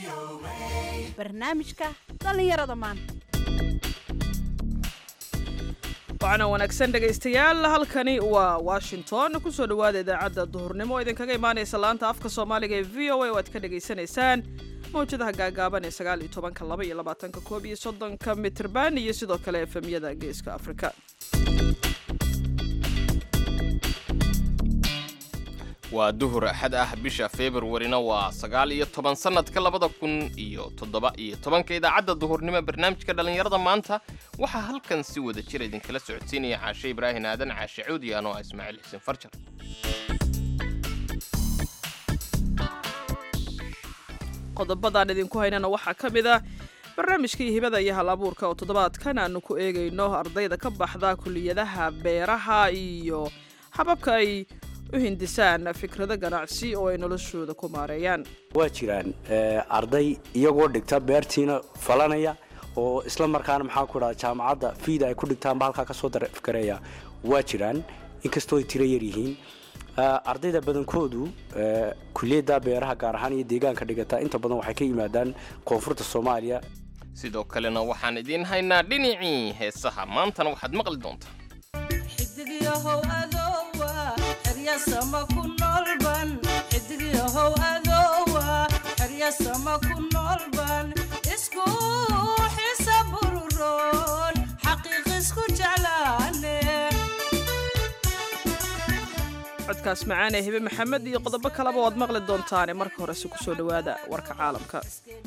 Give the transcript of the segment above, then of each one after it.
barnaamijka dhallinyarada maanta waxaana wanaagsan dhegaystayaal halkani waa washington kusoo dhowaada idaacadda duhurnimo oo idinkaga imaanaysa laanta afka soomaaliga ee v o a oo aad ka dhagaysanaysaan mawjadaha gaagaaban ee sagaal iyo tobanka laba iyo labaatanka koob iyo soddonka mitrban iyo sidoo kale efemyada geeska afrika waa duhur axad ah bisha februarina waa sagaal iyo toban sannadka labada kun iyo toddoba iyo tobanka idaacadda duhurnimo barnaamijka dhallinyarada maanta waxaa halkan si wada jir idinkala socodsiinaya caashe ibraahin aadan caashe cuudi anoo ah ismaaciil xuseen farjar qodobadaan idinku haynana waxaa ka mid ah barnaamijkii hibada iyo hal abuurka oo toddobaadkan aanu ku eegayno ardayda ka baxda kuliyadaha beeraha iyo hababka ay u hindisaan fikrado ganacsi oo ay noloshooda ku maareeyaan waa jiraan arday iyagoo dhigta beertiina falanaya oo isla markaana maxaa ku dhaha jaamacadda fiida ay ku dhigtaanba halkaa ka soo darafgareeya waa jiraan inkastoo ay tiro yar yihiin ardayda badankoodu kuliyadda beeraha gaar ahaan iyo deegaanka dhigata inta badan waxay ka yimaadaan koonfurta soomaaliya sidoo kalena waxaan idiin haynaa dhinacii heesaha maantana waxaad maqli doontaa xidigyahow adowa xeryasama ku noolban xidigyahow adowa xeryasama ku noolban isku xisa bururoon xaqiiq isku jeclaane codkaas macaan ee hibe maxamed iyo qodobo kaleba waad maqli doontaane marka horese kusoo dhowaada warka caalamka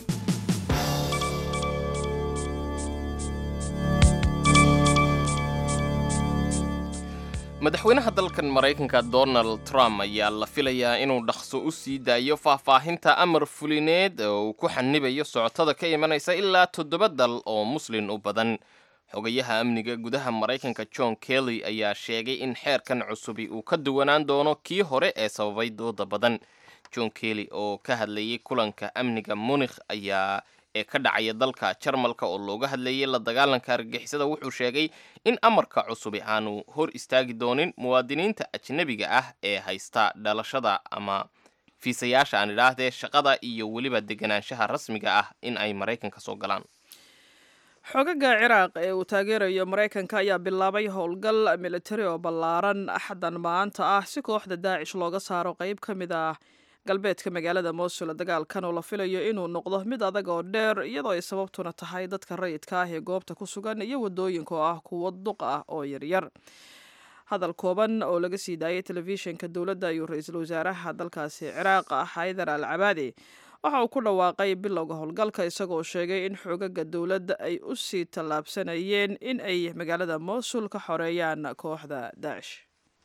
madaxweynaha dalkan maraykanka donald trump ayaa la filayaa inuu dhaqso u sii daayo faahfaahinta amar fulineed oo uu ku xanibayo socotada ka imanaysa ilaa toddoba dal oo muslin u badan xogayaha amniga gudaha maraykanka john kelly ayaa sheegay in xeerkan cusubi uu ka duwanaan doono kii hore ee sababay dooda badan john kelly oo ka hadlayay kulanka amniga munikh ayaa ee ka dhacaya dalka jarmalka oo looga hadlayay la dagaalanka argagixisada wuxuu sheegay in amarka cusubi aanu hor istaagi doonin muwaadiniinta ajnebiga ah ee haysta dhalashada ama fiisayaasha aan idhaahdee shaqada iyo weliba deganaanshaha rasmiga ah in ay maraykanka soo galaan xogaga ciraaq ee uu taageerayo maraykanka ayaa bilaabay howlgal militari oo ballaaran axaddan maanta ah si kooxda daacish looga saaro qayb ka mid ah galbeedka magaalada mosul dagaalkan oo la filayo inuu noqdo mid adag oo dheer iyadoo ay sababtuna tahay dadka rayidka ah ee goobta ku sugan iyo wadooyinka oo ah kuwo duq ah oo yaryar hadal kooban oo laga sii daayay telefishinka dowladda ayuu ra-iisul wasaaraha dalkaasi ciraaq xaydar al cabaadi waxa uu ku dhawaaqay bilowga howlgalka isagoo sheegay in xoogaga dowladda ay u sii tallaabsanayeen in ay magaalada mosul ka xoreeyaan kooxda daacish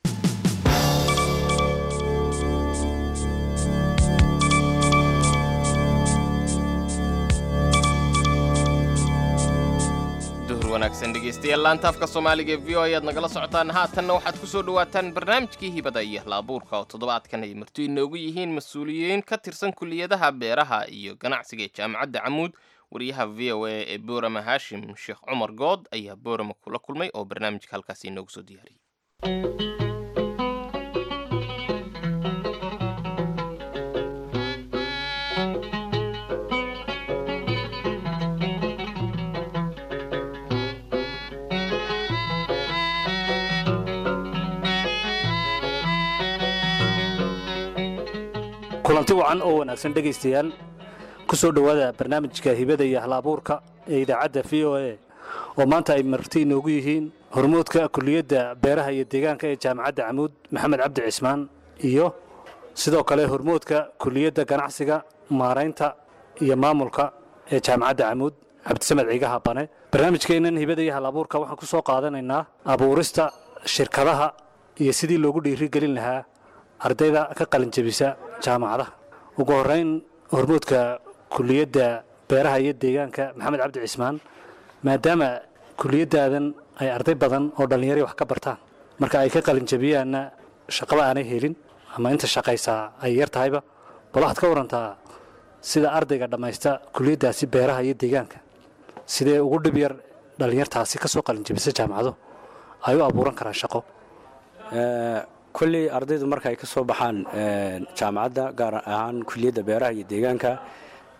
duhur wanaagsan dhegaystayaal laanta afka soomaaliga ee v o ayaad nagala socotaan haatanna waxaad ku soo dhowaataan barnaamijkii hibada iyo hal-abuurka oo toddobaadkan ay marti inoogu yihiin mas-uuliyiin ka tirsan kuliyadaha beeraha iyo ganacsiga ee jaamacadda camuud wariyaha v o a ee boorama haashim sheekh cumar good ayaa boorama kula kulmay oo barnaamijka halkaasi inoogu soo diyaariyey kulanti wacan oo wanaagsan dhegaystayaal ku soo dhowaada barnaamijka hibada iyo hal-abuurka ee idaacadda v o a oo maanta ay marti inoogu yihiin hormoodka kuliyadda beeraha iyo deegaanka ee jaamacadda camuud maxamed cabdi cismaan iyo sidoo kale hormoodka kuliyadda ganacsiga maaraynta iyo maamulka ee jaamacadda camuud cabdisamed ciigaha bane barnaamijkeennan hibada iyo hal-abuurka waxaan ku soo qaadanaynaa abuurista shirkadaha iyo sidii loogu dhiirigelin lahaa ardayda ka qalinjabisa jaamacadaha ugu horeyn hormoodka kuliyadda beeraha iyo deegaanka maxamed cabdi cismaan maadaama kuliyadaadan ay arday badan oo dhallinyari wax ka bartaan marka ay ka qalinjabiyaanna shaqaba aanay helin ama inta shaqaysaa ay yar tahayba bal waxaad ka warantaa sida ardayga dhammaysta kuliyaddaasi beeraha iyo deegaanka sidee ugu dhib yar dhallinyartaasi ka soo qalinjabisa jaamacado ay u abuuran karaan shaqo kolley ardaydu marka ay ka soo baxaan jaamacadda gaar ahaan kuliyadda beeraha iyo deegaanka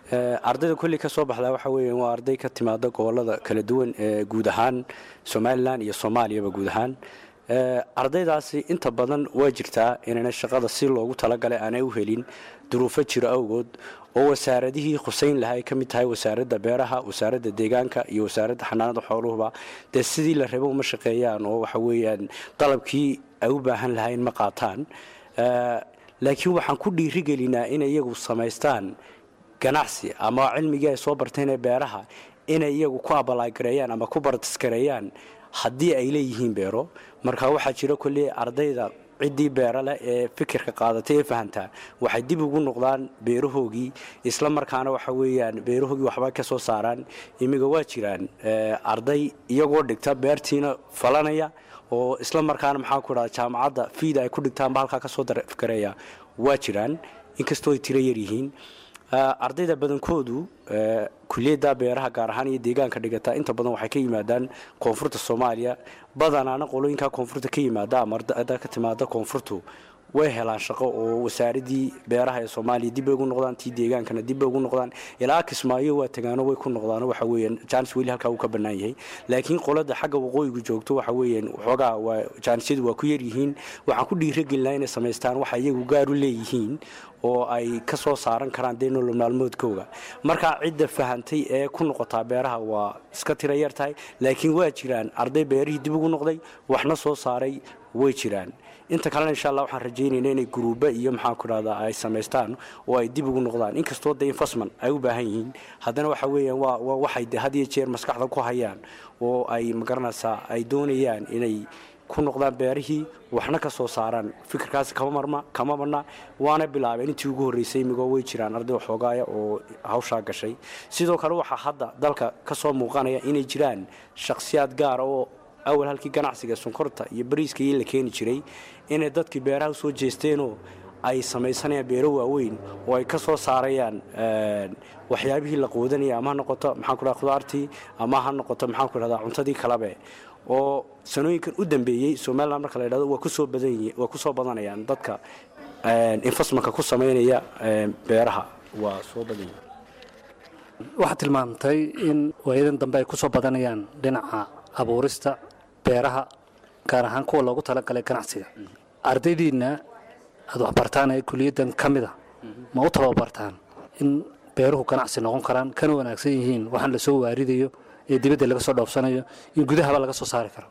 Eh, ardayda kolley ka soo baxdaa waxa weeyaan waa arday ka timaada gobolada kala duwan ee guud ahaan somalilan iyo soomaaliyaba guud ahaan Eh, ardaydaasi inta badan waa jirtaa inayna shaqada si loogu talagalay aanay u helin duruufo jiro awgood oo wasaaradihii khuseyn lahaa ay ka mid tahay wasaaradda beeraha wasaaradda deegaanka iyo wasaaradda xanaanada xooluhuba dee sidii la rabo uma shaqeeyaan oo waxa weeyaan dalabkii ay u baahan lahayn ma qaataan Eh, laakiin waxaan ku dhiirigelinaa inay iyagu samaystaan ganacsi ama cilmigii ay soo barteen ee beeraha inay iyagu ku abalaagareeyaan ama ku bartiskareeyaan haddii ay leeyihiin beero marka waxaa jira kolley ardayda ciddii beera leh ee fikirka qaadatay ee fahantaa waxay dib ugu noqdaan beerahoogii isla markaana waxa weeyaan beerahoogii waxba ka soo saaraan imiga waa jiraan eh, arday iyagoo dhigta beertiina falanaya oo isla markaana maxaa ku dhaha jaamacadda fiida ay ku dhigtaanba halkaa kasoo darafgareeya waa jiraan inkastoo ay tiro yaryihiin Ah, ardayda badankoodu eh, kuliyadda beeraha gaar ahaan iyo deegaanka dhigata inta badan waxay ka yimaadaan koonfurta soomaaliya badanaana qolooyinka koonfurta ka yimaada ama ardayda ka timaada koonfurtu way helaan shaqo oo wasaaradii beeraha ee soomaaliya dib bay ugu noqdaan tii deegaankana dib bay ugu noqdaan ilaa kismaayo waa tagaano way ku noqdaan waxa weeyaan jaanis weli halkaa uu ka bannaan yahay laakiin qolada xagga waqooyigu joogto waxa weeyaan waxoogaa waa jaanisyadu waa ku yaryihiin waxaan ku dhiiragelinaa inay samaystaan waxa iyagu gaar u leeyihiin oo ay ka soo saaran karaan dee nolol maalmoodkooga markaa cidda fahantay ee ku noqotaa beeraha waa iska tira yar tahay laakiin waa jiraan arday beerihii dib ugu noqday waxna soo saaray way jiraan inta kalena insha allah waxaan rajaynayna inay guruuba iyo maxaan ku dhahdaa ay samaystaan oo ay dib ugu noqdaan inkastoo de infasman ay u baahan yihiin haddana waxa weeyaan waa waa waxay de had iyo jeer maskaxda ku hayaan oo ay magaranaysaa ay doonayaan inay ku noqdaan beerihii waxna ka soo saaraan fikirkaasi kama marma kama marna waana bilaabeen intii ugu horreysay imigoo way jiraan arday waxoogaaya oo hawshaa gashay sidoo kale waxaa hadda dalka ka soo muuqanaya inay jiraan shakhsiyaad gaara oo awal halkii ganacsiga sonkorta iyo bariiska iyo la keeni jiray inay dadkii beeraha usoo jeesteenoo ay samaysanayaan beero waaweyn oo ay ka soo saarayaan een, waxyaabihii la quudanaya ama ha noqoto maxaan ku dhaha khudaartii ama ha noqoto maxaan ku dhahdaa cuntadii kalabe oo sanooyinkan u dambeeyey somaliland marka la yidhahdo waa kusoo badan yihi- waa kusoo badanayaan dadka een, investmentka ku samaynaya een, beeraha waa soo badan yihin waxaad tilmaamtay in waayadan dambe ay ku soo badanayaan dhinaca abuurista beeraha gaar ahaan kuwa loogu talagalay ganacsiga ardaydiinna aad waxbartaan ee kuliyaddan ka mid a ma u tababartaan in beeruhu ganacsi noqon karaan kana wanaagsan yihiin waxaan la soo waaridayo ee dibadda laga soo dhoofsanayo in gudahaba laga soo saari karo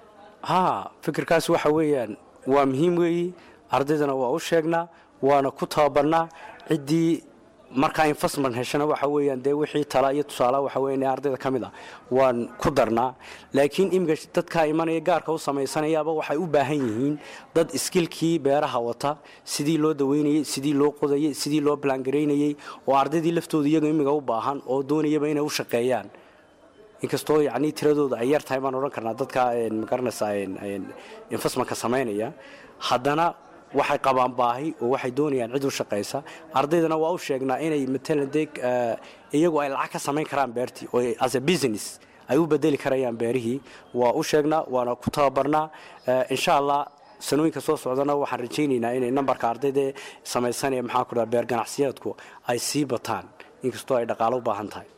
haa fikirkaas waxa weeyaan waa muhiim weeyi ardaydana waa u sheegnaa waana ku tababarnaa ciddii markaa investment heshana waxa weeyaan dee wixii tala iyo tusaalaha waxa weeyaan ee ardayda ka mid ah waan ku darnaa laakiin iminka dadkaa imanaya gaarka u samaysanayaaba waxay u baahan yihiin dad iskilkii beeraha wata sidii loo daweynayey sidii loo qodayey sidii loo balangareynayey oo ardaydii laftooda iyaga imiga u baahan oo doonayaba inay u shaqeeyaan inkastoo yacni tiradooda ay yar tahay baan odhan karnaa dadka een, magaranaysaa een, een, investmentka samaynaya haddana waxay qabaan baahi oo waxay doonayaan cid u shaqaysa ardaydana waa u sheegnaa inay matalan dee eh, iyagu ay lacag ka samayn karaan beertii oo ay- as a business ay u bedeli karayaan beerihii waa u sheegnaa waana ku tababarnaa Eh, insha allah sanooyinka soo socdana waxaan rajaynaynaa inay nambarka ardayda samaysanaya maxaa ku dhaha beer ganacsiyeedku ay sii bataan inkastoo ay dhaqaalo u baahan tahay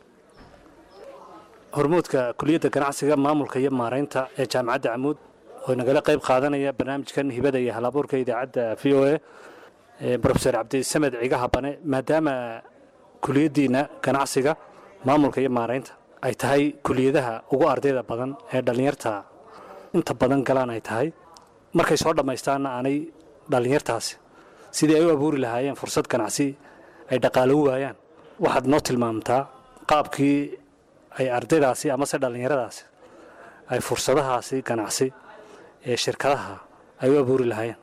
hormuudka kuliyadda ganacsiga maamulka iyo maaraynta ee jaamacadda camuud oo nagala qayb qaadanaya barnaamijkan hibada iyo halabuurka idaacadda v o a brofeor cabdisamed cigaha bane maadaama kuliyaddiina ganacsiga maamulka iyo maaraynta ay tahay kuliyadaha ugu ardayda badan ee dhallinyarta inta badan galaan ay tahay markay soo dhammaystaanna aanay dhallinyartaasi sidii ay u abuuri lahaayeen fursad ganacsi ay dhaqaalo u waayaan waxaad noo tilmaamtaa qaabkii ay ardaydaasi amase dhallinyaradaasi ay fursadahaasi ganacsi ee shirkadaha ay u abuuri lahaayeen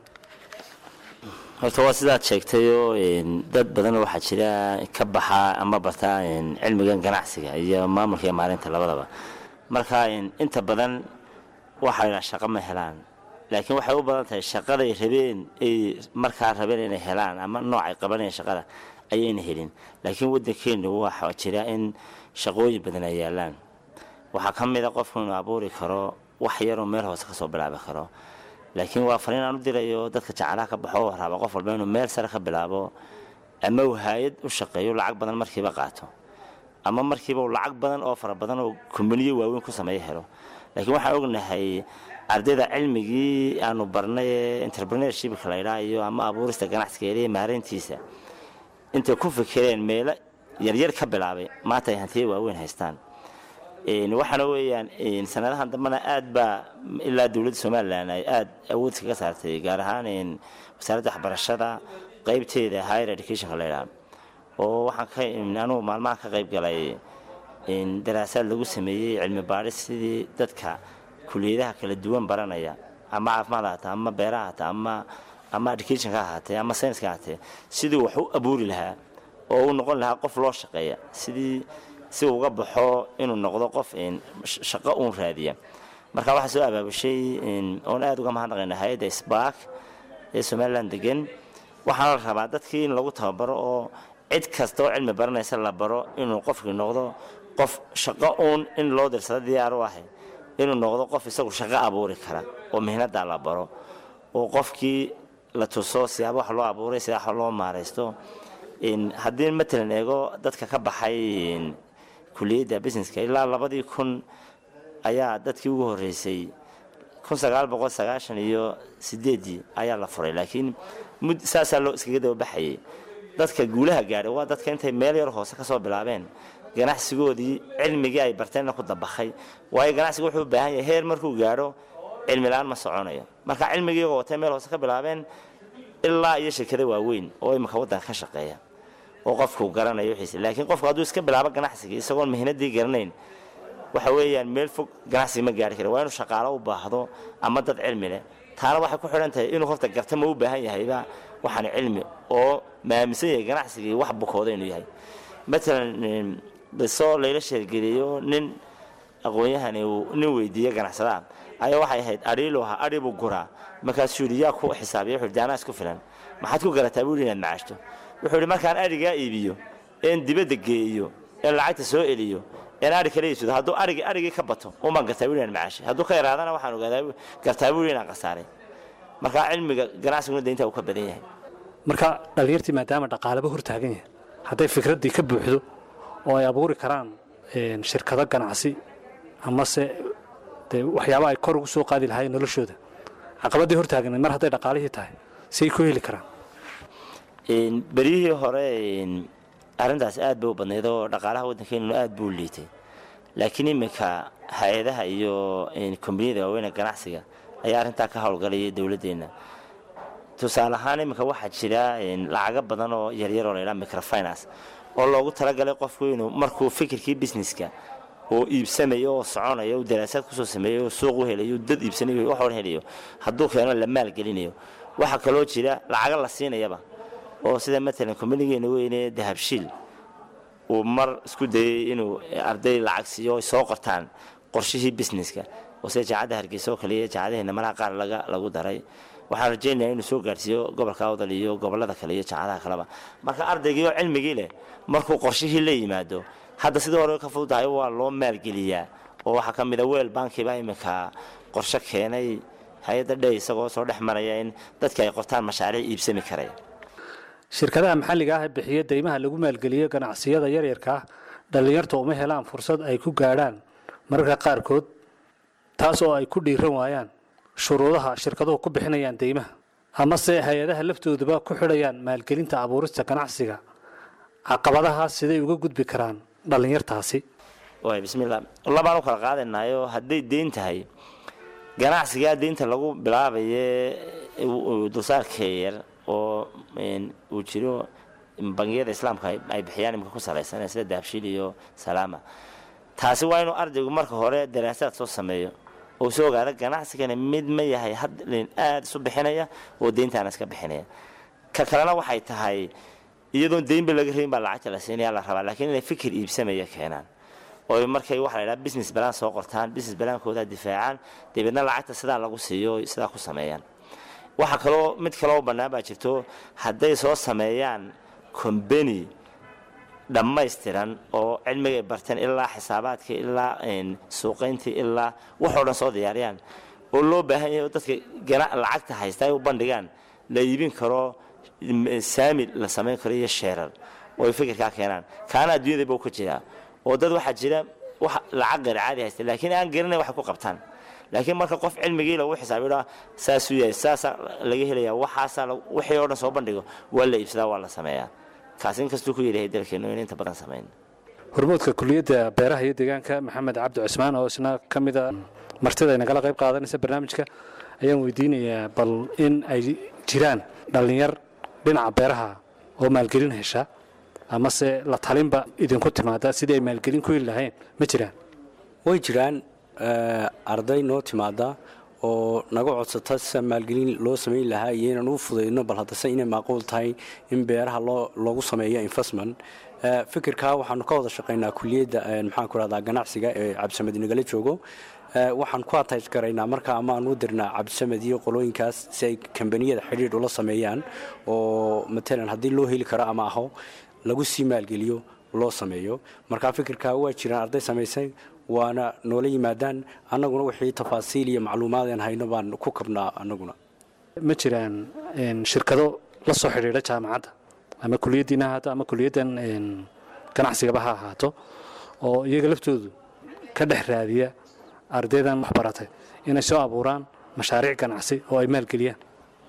horta waa sidaad sheegtayoo een, dad badan waxaa jira ka baxa ama barta een, cilmigan ganacsiga iyo maamulka iyo maalinta labadaba marka een, inta badan waxayna shaqo ma helaan laakiin waxay u badan tahay shaqaday rabeen ay markaa rabeen inay helaan ama noocay qabanayaan shaqada ayayna helin laakiin waddankeenu waxaa jira in shaqooyin badan ay yaalaan waxaa ka mid a qofku inuu abuuri karo wax yaroo meel hoose kasoo bilaabi karo laakiin waa fariin aan u dirayo dadka jacalaha ka baxo raba qof walba inuu meel sare ka bilaabo ama uu hay-ad u shaqeeyo lacag badan markiiba qaato ama markiiba uu lacag badan oo fara badan oo kumbaniyo waaweyn ku sameeyo helo laakiin waxaan ognahay ardayda cilmigii aanu barnay ee entrepreneurshipka la ydhaa iyo ama abuurista ganacsigeeda iyo maareyntiisa intay ku fikireen meelo yaryar ka bilaabay maanta ay hantiya waaweyn haystaan waxaana weeyaan sanadahan dambena aad baa ilaa dowladda somalilan ay aada awood kaga saartay gaar ahaan wasaaradda waxbarashada qaybteeda higher educationka la ydhaa oo waxaan ka anugu maalmaha ka qayb galay daraasaad lagu sameeyey cilmi baadhis sidii dadka kuliyadaha kala duwan baranaya ama caafimaad ahaatee ama beeraha ahaatee ama ama educationka ahaatee ama scienska ahaatee sidii wax u abuuri lahaa oo uu noqon lahaa qof loo shaqeeya sidii si uu uga baxo inuu noqdo qof shaqo uun raadiya marka waxaa soo abaabushay oon aada uga mahadnaqayna hay-adda sbark ee somalilan degan waxaana la rabaa dadkii in lagu tababaro oo cid kasta oo cilmi baranaysa la baro inuu qofkii noqdo qof shaqo uun in loo dirsado diyaar u ahay inuu noqdo qof isagu shaqo abuuri kara oo mihnadaa la baro oo qofkii la tuso siyaaba wax loo abuuray sidaa wax loo maaraysto haddii matalan eego dadka ka baxay kuliyadda businesska ilaa labadii kun ayaa dadkii ugu horreysay kun sagaal boqol sagaashan iyo sideedii ayaa la furay laakiin mud saasaa loo iskaga dababaxayay dadka guulaha gaadhay waa dadka intay meel yar hoose ka soo bilaabeen ganacsigoodii cilmigii ay barteenna ku dabakhay waayo ganacsiga wuxuu u baahan yahay heer markuu gaadho cilmi la-aan ma soconayo marka cilmigii iyagoo watay meel hoose ka bilaabeen ilaa iyo shirkada waaweyn oo imika waddanka ka shaqeeya oo qofku garanayo wixiisa laakiin qofku hadduu iska bilaabo ganacsigii isagoon mihnadii garanayn waxa weeyaan meel fog ganacsiga ma gaari kara waa inuu shaqaalo u baahdo ama dad cilmi leh taana waxay ku xidhan tahay inuu horta garta ma u baahan yahayba waxaan cilmi oo maaminsan yahay ganacsigii wax bukooda inuu yahay matalan bisoo layla sheergeliyo nin aqoon-yahani uu nin weydiiye ganacsadaa ayaa waxay ahayd adhiilu ahaa adhi buu guraa markaasuu yidhi yaa ku xisaabiya wuxuu yidhi anaa isku filan maxaad ku garataa buu yidhi inaad macaashto wuxuu yidhi markaan adhigaa iibiyo een dibadda geeyo een lacagta soo eliyo een adhi kala iibsado hadduu arigi arigii ka bato umaan gartaa buu yidhi inaan macaashay hadduu ka yaraadana waxaan ogaadaa gartaa buu yidhi inaan khasaaray marka cilmiga ganacsiguna deynta uu ka badan yahay marka dhallinyartii maadaama dhaqaalaba hortaagan yahay hadday fikraddii ka buuxdo oo ay abuuri karaan shirkado ganacsi amase dee waxyaaba ay kor ugu soo qaadi lahaayeen noloshooda caqabadii hortaagnayd mar hadday dhaqaalihii tahay siay ku heli karaan beryihii hore arrintaas aad bay u badnayd oo dhaqaalaha waddankeenuna aad buu liitay laakiin iminka hay-adaha iyo kombaniyada waaweyne ganacsiga ayaa arrintaa ka howlgalaya dowladdeenna tusaale ahaan iminka waxaa jira lacago badan oo yaryar oo laydhaha microfinance oo loogu talagalay qofku inuu markuu fikirkii businesska oo iibsamayo oo soconayo oo daraasaad kusoo sameeyo oo suuq u helayo dad iibsanayo wax hor helayo hadduu keeno la maalgelinayo waxaa kaloo jira lacago la siinayaba oo sida matalan kombanigeena weyne dahabshiil uu mar isku dayay inuu arday lacag siiyo ay soo qortaan qorshihii businesska oo sida jaacadda hargeysa oo kale iyo jaacadaheena malaha qaar laga lagu daray waxaan rajaynayaa inuu soo gaarhsiiyo gobolka awdal iyo gobolada kale iyo jaacadaha kaleba marka ardaygii oo cilmigii leh markuu qorshihii la yimaado hadda sidii hore ka fududahay waa loo maalgeliyaa oo waxaa ka mid a weel bankiba iminka qorshe keenay hay-adda dhe isagoo soo dhex maraya in dadka ay qortaan mashaariic iibsami karaya shirkadaha maxalliga ah ee bixiya deymaha lagu maalgeliyo ganacsiyada yaryarka ah dhallinyarta uma helaan fursad ay ku gaadhaan mararka qaarkood taas oo ay ku dhiiran waayaan shuruudaha shirkaduhu ku bixinayaan deymaha amase hay-adaha laftooduba ku xidhayaan maalgelinta abuurista ganacsiga caqabadahaas siday uga gudbi karaan dhallinyartaasi waay bismillah labaan u kala qaadanayo hadday deyn tahay ganacsigaa deynta lagu bilaabaye dulsaarka yar oo uu jiro bangiyada islaamka ay bixiyaan imika ku salaysan sida dahabshiil iyo salaama taasi waa inuu ardaygu marka hore daraasaad soo sameeyo oo soo ogaada ganacsigana mid ma yahay hadlin aada isu bixinaya oo deyntaana iska bixinaya ka kalena waxay tahay iyadoon deynba laga rabin baa lacagta la siinaya la rabaa laakiin inay fikir iibsamaya keenaan oo markay waxa la yidhaha business balan soo qortaan business balaankooda difaacaan dabeedna lacagta sidaa lagu siiyo sidaa ku sameeyaan waxaa kaloo mid kaloo bannaan baa jirto hadday soo sameeyaan combany dhammaystiran oo cilmigay barteen ilaa xisaabaadka ilaa suuqayntii ilaa waxoo dhan soo diyaariyaan oo loo baahan yahay oo dadka lacagta haysta ay u bandhigaan la iibin karo m- saami la samayn karo iyo sheerar oo ay fikirkaa keenaan kaana adduunyadaba u ka jiraa oo dad waxaa jira wax lacag gari caadi haysta laakiin aan garanayn waxay ku qabtaan laakiin marka qof cilmigii lagu xisaabiyo saasuu yahay saasaa laga helaya waxaasaa la- wixii oo dhan soo bandhigo waa la iibsadaa waa la sameeyaa kaasi inkastuu ku yidhahay dalkeenu in inta badan samayn hormoodka kuliyadda beeraha iyo deegaanka maxamed cabdi cusmaan oo isna ka mid a martida ay nagala qayb qaadanaysa barnaamijka ayaan weydiinayaa bal in ay jiraan dhallinyar dhinaca beeraha oo maalgelin hesha amase la talinba idinku timaada sidii ay maalgelin ku heli lahayn ma jiraan way jiraan eh, arday noo timaada oo naga codsata sida maalgelin loo samayn lahaa iyo inaan u fudayno bal haddase inay macquul tahay in beeraha loo loogu sameeyo investment Eh, fikirkaa waxaanu ka wada shaqaynaa kuliyadda eh, maxaan ku rahdaa ganacsiga ee cabdisamed nagala joogo Eh, waxaan ku attach garaynaa marka ama aan u dirnaa cabdisamed iyo qolooyinkaas si ay kambaniyada xidhiidh ula sameeyaan oo matalan haddii loo heli karo ama aho lagu sii maalgeliyo loo sameeyo marka fikirkaa waa jiraan arday samaysay waana noola yimaadaan annaguna wixii tafaasiil iyo macluumaadeen hayno baan ku kabnaa annaguna ma jiraan een, shirkado la soo xidhiidha jaamacadda ama kuliyaddiina ha ahaato ama kuliyaddan een, ganacsigaba ha ahaato oo iyaga laftoodu ka dhex raadiya ardaydan wax baratay inay soo abuuraan mashaariic ganacsi oo ay maalgeliyaan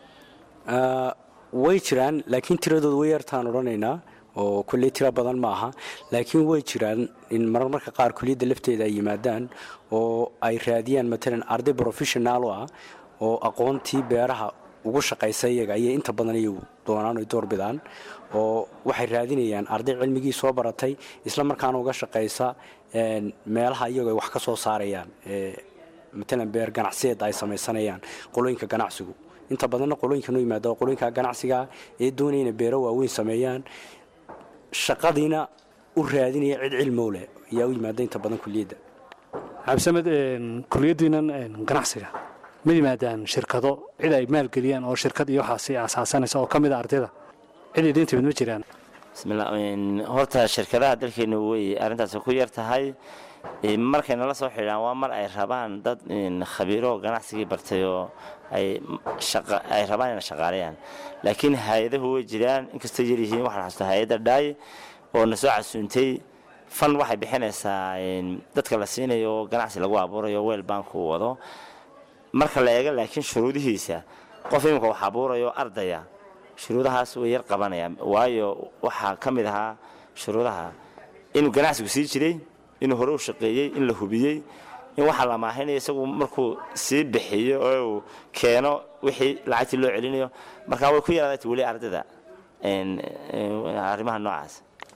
Ah, way jiraan laakiin tiradooda way yartaan odhanaynaa oo kulley tiro badan ma aha laakiin way jiraan in marmarka qaar kuliyadda lafteeda ay yimaadaan oo ay raadiyaan matalan arday professional oo ah oo aqoontii beeraha ugu shaqaysa iyaga ayay inta badan iyagu doonaan oy doorbidaan oo waxay raadinayaan arday cilmigii soo baratay isla markaana uga shaqaysa een, meelaha iyagu ay wax ka soo saarayaan ee, matalan beer ganacsiyeed ay samaysanayaan qolooyinka ganacsigu inta badanna qolooyinka noo yimaada oo qolooyinka ganacsiga ee doonaya inay beero waaweyn sameeyaan shaqadiina u raadinaya cid cilmow leh ayaa u yimaada inta badan kuliyadda cabdisamed een, kuliyaddiinan een, ganacsiga ma yimaadaan shirkado cid ay maalgeliyaan oo shirkad iyo waxaasi asaasanaysa oo ka mid a ardayda cid idiin timid ma jiraan bismillah een, horta shirkadaha dalkeenu way arrintaasi ku yar tahay Een, markay nala soo xidhaan waa mar ay rabaan dad een, khabiiro ganacsigii bartay oo ay shaqa- ay rabaan inay shaqaaleeyaan laakiin hay-adahu way jiraan inkastoo yar yihiin waxaan xasuustaa hay-adda dhaay oo na soo casuuntay fan waxay bixinaysaa een, dadka la siinayo oo ganacsi lagu abuurayo weel banku wado marka la eego laakiin shuruudihiisa qof imika wax abuurayo ardaya shuruudahaas way yar qabanayaan waayo waxaa ka mid ahaa shuruudaha inuu ganacsigu sii jiray inuu hore u shaqeeyey in la hubiyey in waxaa la maahinayo isagu markuu sii bixiyo oo uu keeno wixii lacagtii loo celinayo markaa way ku yaraadata weli ardayda een, een, arrimaha noocaas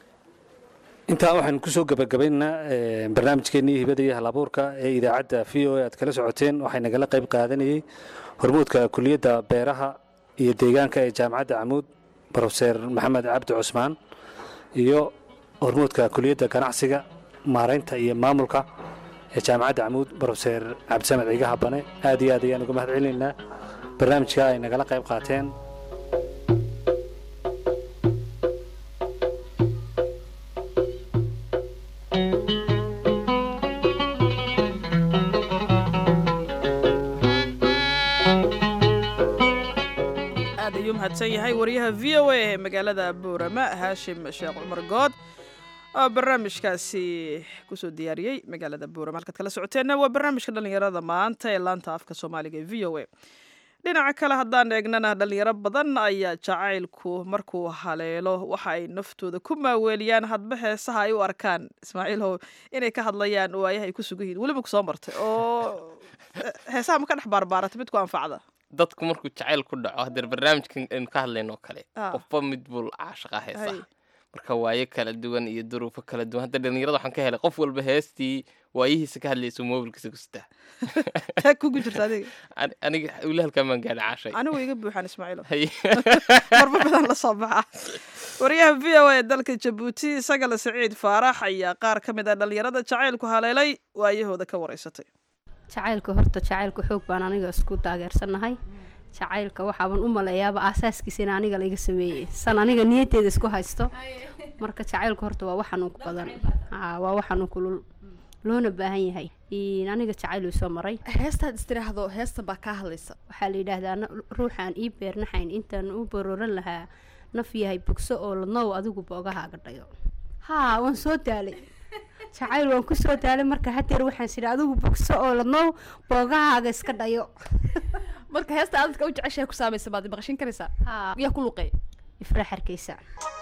intaa waxaan kusoo gabagabaynaynaa een, barnaamijkeennii hibada iyo halabuurka ee idaacadda v o a aad kala socoteen waxay nagala qayb qaadanayey hormuudka kuliyadda beeraha iyo deegaanka ee jaamacadda camuud brofeser maxamed cabdi cusmaan iyo hormuudka kuliyadda ganacsiga maaraynta iyo maamulka ee jaamacadda camuud brofeser cabdisamed ciiga habane aad iyo aad ayaan uga mahad celinaynaa barnaamijka ay nagala qayb qaateen aad ayuu mahadsan yahay wariyaha v o a ee magaalada buurama haashim sheekh cumar good oo barnaamijkaasi kusoo diyaariyey magaalada buurama halkaad kala socoteenna waa barnaamijka dhallinyarada maanta ee laanta afka soomaaliga ee v o a dhinaca kale haddaan eegnana dhallinyaro badan ayaa jacaylku markuu haleelo waxa ay naftooda ku maaweeliyaan hadba heesaha ay u arkaan ismaaciilhow inay ka hadlayaan waayaha ay ku sugan yihiin weliba ku soo martay oo heesaha ma ka dhex baarbaaratay mid ku anfacda dadku markuu jacayl ku dhaco hadeer barnaamijkan aynu ka hadlaynoo kale Ah. qofba mid buu caashaqa Hay. heesaa marka waayo kala duwan iyo duruufo kala duwan hadda dhalinyarada waxaan ka helay qof walba heestii waayihiisa ka hadlaysa mobilkiisa ku sitaa taa kugu jirta adiga Ani- aniga weli halkaan baan gaadhay caashay anigu iga buuxaan ismaaciilo Hay. marba badan la soo baxa wariyaha v o a ee dalka jabuuti isagale saciid faarax ayaa qaar ka mid ah dhallinyarada jacaylku haleelay waayahooda ka waraysatay jacaylka horta jacaylka xoog baan aniga isku taageersannahay jacaylka waxaaban u maleeyaaba aasaaskiisa in aniga laiga sameeyey san aniga niyadteeda isku haysto marka jacaylka horta waa waxanuun ku badan Haa, waa waxanuun kulul loona baahan yahay Een, aniga jacayl uu soo maray heestaad istiraahdo heestan baa kaa hadlaysa waxaa la yidhaahdaa "Na- ruuxaan ii beernaxayn intaan u barooran lahaa naf yahay bogso oo ladnow adigu boogahaaga dhayo haa waan soo daalay jacayl waan ku soo daalay marka hadeer waxaan sidhi adigu bogso oo ladnow boogahaaga iska dhayo marka heesta aad dadka u jeceshahay ku saamaysa baad maqashin karaysaa haa yaa ku luqeey ifraax hargeysa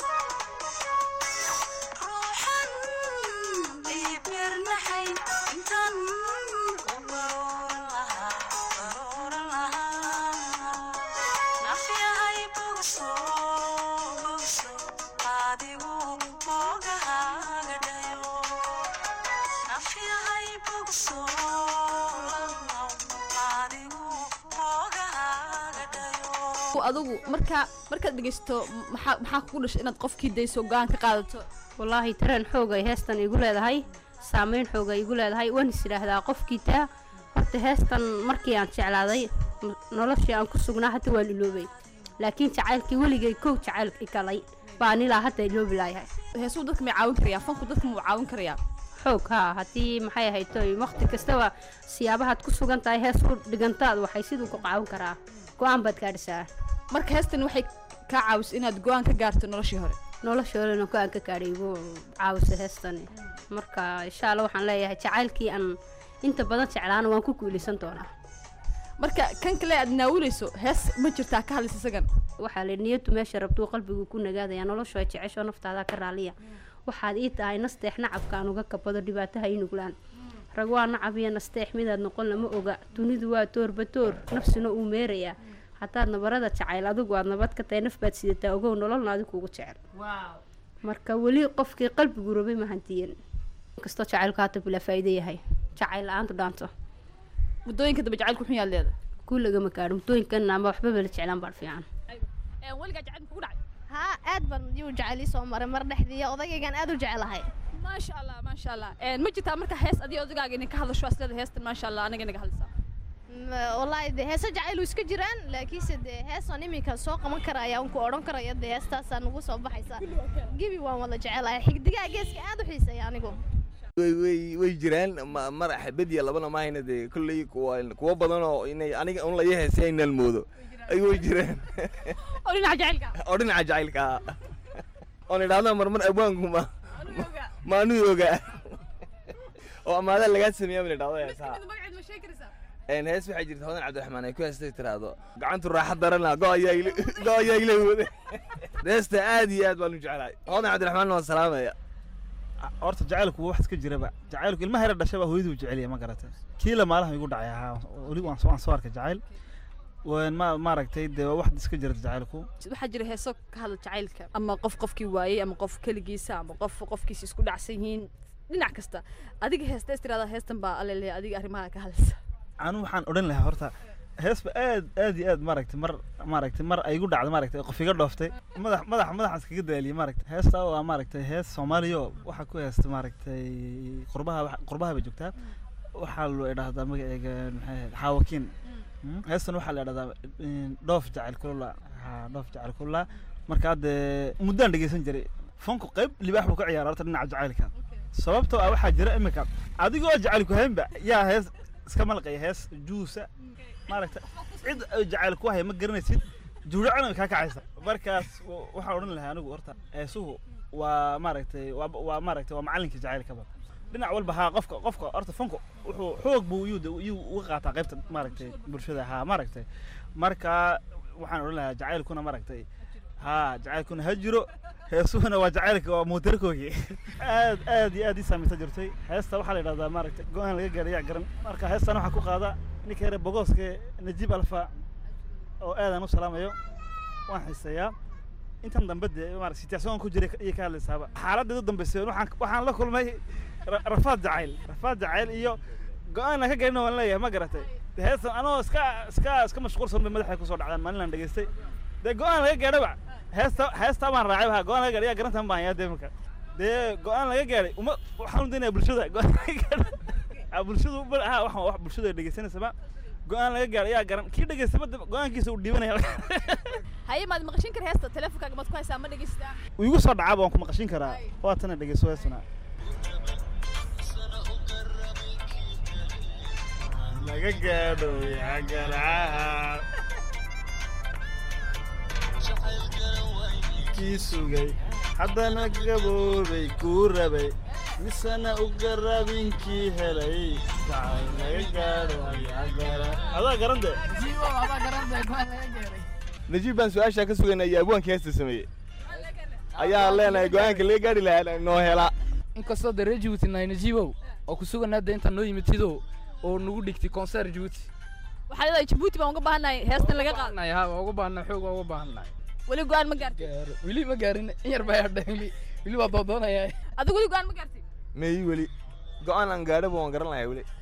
adigu marka markaad dhegeysto maxaa maxaa kugu dhashay inaad qofkii dayso go-aan ka qaadato wallaahi tareen xoog ay heestan igu leedahay saameyn xoog ay igu leedahay waan is idhaahdaa qofkii taa horta heestan markii aan jeclaaday n- noloshii aan ku sugnaa hadda waan iloobay laakiin jacaylkii weligay kow jacayl i galay baan ilaa hadda iloobi laayahay heesuu dadka may caawin karayaa fanku dadka muu caawin karayaa xoog haa haddii maxay ahayd toy waqti kastaba siyaabahaad ku sugan tahay hees u dhigantaad waxay siduu ku caawin karaa go-aan baad gaadhisaa marka heestan waxay kaa caawisay inaad go-aan ka gaarto noloshii hore noloshoolana go-aan ka gaadhay igu caawisa heestani marka insha alla waxaan leeyahay jacaylkii aan inta badan jeclaana waan ku guulaysan doonaa marka kan kale aad naawileyso hees ma jirtaa ka hadlaysa isagan waxaa la niyadu meesha rabtuu qalbigu ku nagaadaya noloshu ay jecesho naftaada ka raaliya waxaad ii tahay nasteex nacabka aan uga kabado dhibaataha ii nuglaan rag waa nacab iyo nasteex midaad noqon lama oga dunidu waa toorba toor nafsina uu meerayaa haddaad nabarada jacayl adigu aad nabad ka tahay naf baad sidataa ogow nololna adigu ugu jecel marka weli qofkii qalbigu rabay ma hantiyin inkastoo jacaylku haata bilaa faa'iido yahay jacayl la-aantu dhaanto muddooyinka dambe jacaylku xun yaad leeda kuu lagama gaadho muddooyinkan ama waxbaba la jeclaan baan fiican weligaa jacayl kugu dhacay haa aad baan yuu jeceli soo maray mar dhexdii odagaygan aad u jecelahay maasha allah maasha allah ma jirtaa marka hees adiga odagaaga inay ka hadasho aslada heestan maasha allah anaga inaga hadlaysaa M- wallaahi de heese jacaylu iska jiraan laakiinse dee heesaan iminka soo qaban karaya unku odhan karaya dee heestaasaa nagu soo baxaysa gibi waan wada jecelahay xigdigaa geeska aad u xiiseeya anigu way way way jiraan ma- mar xabad iyo labana maahayna dee kolley kuwa kuwa badan oo inay aniga un laga heesay inaan moodo ay way jiraan oo dhinaca jacaylka oo dhinaca jacaylka ah oon idhaahdo marmar abwaanku ma ma anuu ogaa oo amaada lagaa sameeya baan idhahdo heesaha magaceed ma sheegi karaysaa een hees waxaa jirta hodan cabdiraxmaan ay ku heestay tiraahdo gacantu raaxa darana go ayaa ila go ayaa ila wada heesta aad iyo aad baan u jeclahay hodan cabdiraxmaan waan salaamaya horta jacaylku waa wax iska jiraba jacaylku ilmaha yara dhashaba hooyaduu jeceliya ma garatay kii la maalaha igu dhacay ahaa weli waan soo waan soo arkay jacayl waan ma maaragtay dee waa wax iska jirta jacaylku waxaa jira heeso ka hadla jacaylka ama qof qofkii waayey ama qof keligiisa ama qof qofkiisa isku dhacsan yihiin dhinac kasta adiga heesta istiraada heestan baa alele adiga arrimaha ka hadlaysa anu waxaan odhan lahaa horta heesba aad aad iyo aad maaragtay mar maaragtay mar ay igu dhacday maaragtay qof iga dhooftay madax madax madaxan iskaga daaliyay maaragtay heesta waa maaragtay hees soomaaliyo waxaa ku heesta maaragtay qurbaha wax- qurbaha bay joogtaa waxaa loo idhahdaa magaceega maxay ahayd xaawakiin Mm, heestan waxaa la idhahdaa mm, dhoof jacayl kulula ha dhoof jacayl kulula marka hadde muddaan dhegeysan jiray fanku qayb libaax buu ka ciyaara horta dhinaca jacaylka sababtoo ah waxaa jira imika adigoo jacaylku haynba yaa hees iska malqaya hees juusa maaragta cid ay jacayl ku haya ma garanaysid juuracana way kaa kacaysa markaas w- waxaan odhan lahaa anigu horta heesuhu waa maaragtay waa waa maaragtay waa macallinka jacaylkaba dhinac walba haa qofka qofka horta fanku wuxuu xoog buu yuu de- yuu uga qaataa qaybta maaragtay bulshada haa maaragtay marka waxaan odhan lahaa jacaylkuna maaragtay haa jacaylkuna ha jiro heesuhuna waa jacaylka waa muutarkoogii aad aad iyo aad ii saameysa jirtay heesta waxaa la yidhahdaa maaragtay go-aan laga gaadhay yaa garan marka heestan waxaa ku qaada ninka yare bogooske najiib alfa oo aadaan u salaamayo waan xiiseeyaa intan dambe dee maarata situation ku jiray iyo ka hadlaysaaba xaaladda u dambeysay waxaan waxaan la kulmay ra- rafaad jacayl rafaad jacayl iyo go-aan aan ka gaarina waan leeyahay ma garatay dee heestan anoo iska iska iska mashquulsan bay madaxay kusoo dhacdaan maalin aan dhegeystay dee go-aan laga gaadhaba heesta heesta baan raacay ha go-aan laga gaadhay yaa garantan baan hayaa dee marka dee go-aan laga gaadhay uma waxaan u daynayaa bulshada go-aan laga gaadhay Ah, bulshadu ba- ha waxaan wax bulshadu ay dhegeysanaysaba go-aan laga gaadhay yaa garan kii dhegeystaba dee go-aankiisa uu dhiibanaya haye maad maqashin kara heesta teleefonkaaga maad ku haysaa ma dhegeystaa wuu igu soo dhacaaba waan ku maqashin karaa waa tana dhegeyso heestuna laga gaadho yagaraca kii sugay haddana gaboobay kuu rabay misana u garabinkii helay jacayl laga gaadho yagara adaa garande najiib baan su-aashaa ka sugaynaa iyo abwaanka heesta sameeyey ayaa leenahay go-aanka laga gaari lahaa noo helaa inkastoo dee reer jibuuti nahay najiibow oo ku sugan hadda intaan noo yimid tidow oo nagu dhigtay konser jibuuti waxaa leedahay jabuuti baan uga baahannahay heestan laga qaado nahay ha waa uga baahnaa xoog waa uga baahnaa weli go-aan ma gaartay weli ma gaarin in yar baa hadha weli weli waa doodoonayaa adigu weli go-aan ma gaartay meeyi weli go-aan aan gaadhaba waan garan lahaa weli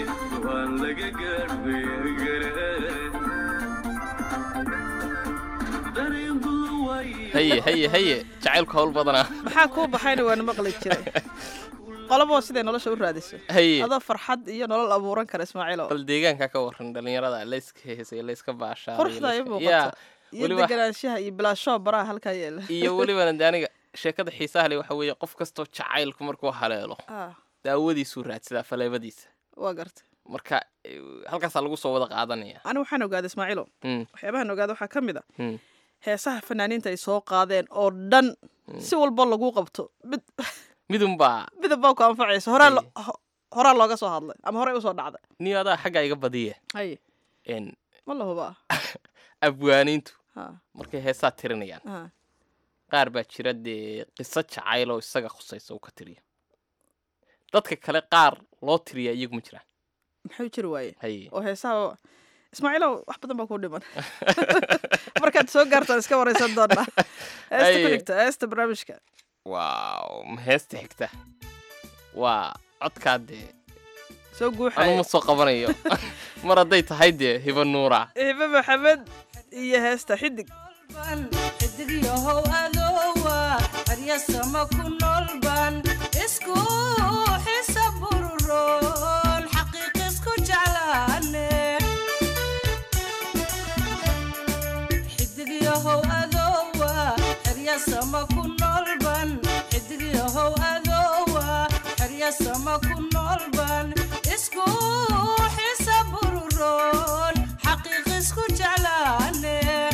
haye haye haye jacaylku hawl badanaa maxaa kuu baxayna waana maqli jiray qolabo siday nolosha u raadiso haye adoo farxad iyo nolol abuuran kara ismaaciilo bal deegaanka ka waran dhalinyarada layska heesay layska baashaa quruxda ay muuqata iyo deganaanshaha iyo bilaashoo baraha halkaa yeela iyo welibana de aniga sheekada xiisaha leh waxa weeye qof kastoo jacaylku markuu haleelo Ah, daawadiisuu raadsadaa faleebadiisa waa garta marka eh, halkaasaa lagu soo wada qaadanaya anigu waxaan ogaaday ismaaciilo Mm, waxyaabahan ogaada waxaa ka mid a mm. heesaha fanaaniinta ay soo qaadeen oo dhan si walba lagu qabto mid midunbaa midab baa ku anfacaysa horaa lo- ho- horaa looga soo hadlay ama horey usoo dhacday niyo adaa xaggaa iga badiye haye En, ma la hubaa abwaaniintu ha markay heesaa tirinayaan ha qaar baa jira dee qiso jacayl oo isaga khusaysa uu ka tiriyo dadka kale qaar loo tiriyaa iyagu ma jiraan maxuu jiri waaye haye oo heesaha ismaaciilow wax badan baa kuu dhiman markaad soo gaartaan iska waraysan doonaa heesta ku Haye. xigta heesta barnaamijka waaw ma heesta xigta waa codkaa dee soo guuxaya anuma soo qabanayo mar hadday tahay dee hiba nuura hibe maxamed iyo heesta xidig xidigyahow adoowa haryasama ku noolban isku xisa bururoon xaqiiq isku jeclaane xidigyahow adoowa haryasama ku noolban xidigyahow adoowa haryasama ku noolban isku xisa bururoon xaqiiq isku jeclaane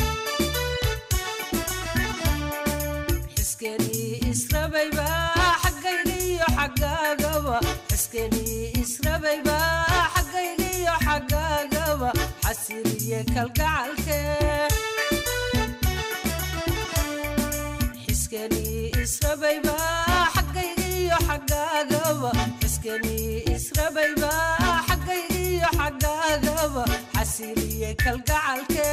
xiskenii israbayba xaggaygiyo xaggaagaba xiskenii israbayba xaggaygiyo xaggaagaba xasiliye kalgacalke xiskenii israbayba xaggaygiyo xaggaagaba xiskenii israbayba xaggaygiyo xaggaagaba xasiliye kalgacalke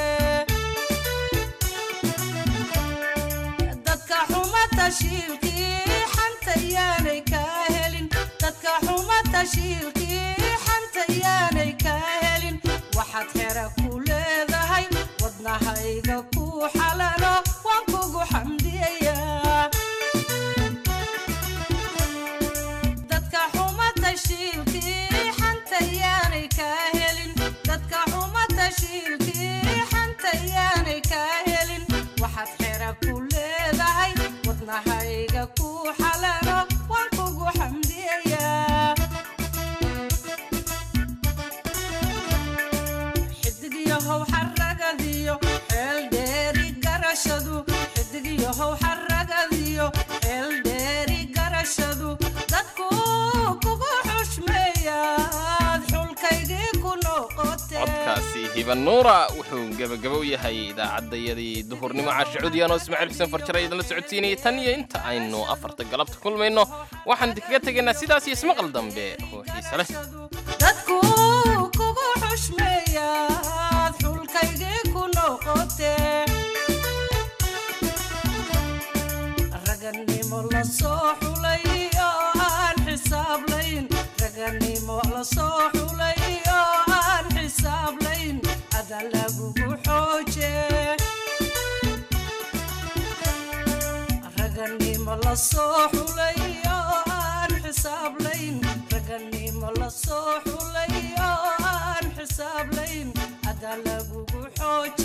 dadka xuma tashiilkii xanta yaanay kaa helin dadka xuma tashiilkii xanta yaanay kaa helin waxaad xera ku leedahay wadnahayga ku xalalo waan kugu xamdiyayaa dadka xuma tashiilkii xanta yaanay kaa helin dadka xuma tashiilkii xanta yaanay kaa helin waxaad xera ku leedahay wadnahayga ku xalalo waan kugu xamdiyayaa xidigyahow xaragadiyo xeel dheeri garashadu xidigyahow xaragadiyo xeel dheeri garashadu dadku kugu xushmeeyaad xulkaygii ku noqotee codkaasi hiba nuura wuxuu gebagabo u yahay idaacaddayadii duhurnimo caashicudiyaanoo ismaaciil xuseen farjare idinla socodsiinayay tan iyo inta aynu afarta galabta kulmayno waxaan idinkaga tegaynaa sidaas iyo ismaqal dambe oo xiise leh dadku kugu xushmeeyaad xulkaygii ku noqotee raganimo la soo xulay oo aan xisaablayn raganimo la soo xulay oo aan xisaablayn ada lagugu xooje raganimo la soo xulay oo aan xisaablayn raganimo la soo xulay oo aan xisaablayn ada lagugu xooje